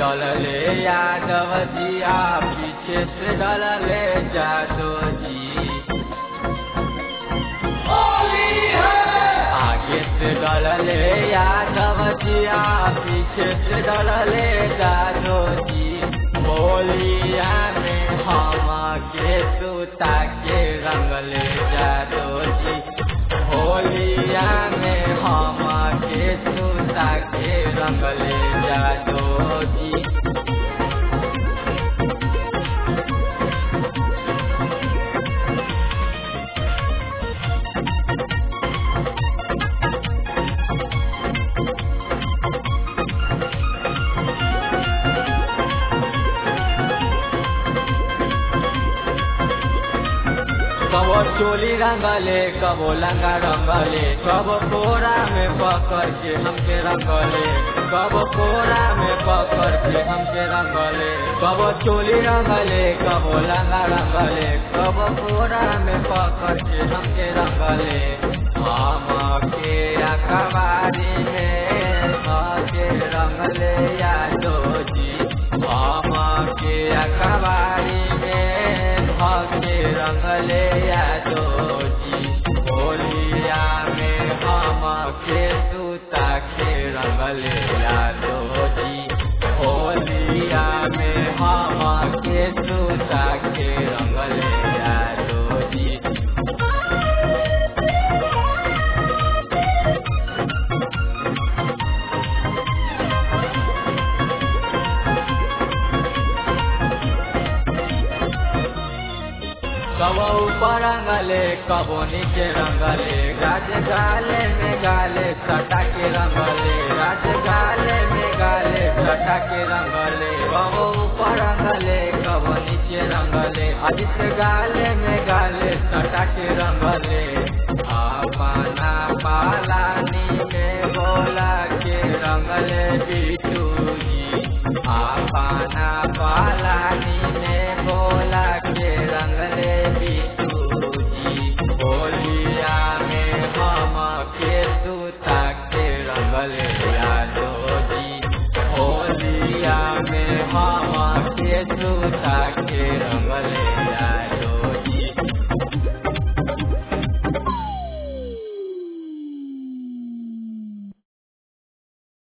डलले यादव जिया पीछे से डलले जादो जी आगे से डलले यादव जिया पीछे से डलले जादो जी बोलिया में हम के सूता के रंगले जादो जी होलिया में हम के सूता के रंगले जादो जी कबो चोली रंगले कबो लंगा रंगले कबो कोरा में पकड़ के हमके रंगले कबो कोरा में पकड़ के हमके रंगले कबो चोली रंगले कबो लंगा रंगले कबो कोरा में पकड़ के हमके रंगले हम के अखबारी में के रंगले यादो जी हम के अखबारी में के रंगले यादो जी होलिया में हम के सूता के रंगले यादो जी होलिया में हम के सूता के रंगले यादो जी कबो ऊपर रंगले कबो नीचे रंगले गाज गाले में गाले सटा के रंगले गाज गाले में गाले सटा के रंगले कबो ऊपर रंगले कबो नीचे रंगले आदित्य गाले में गाले सटा के रंगले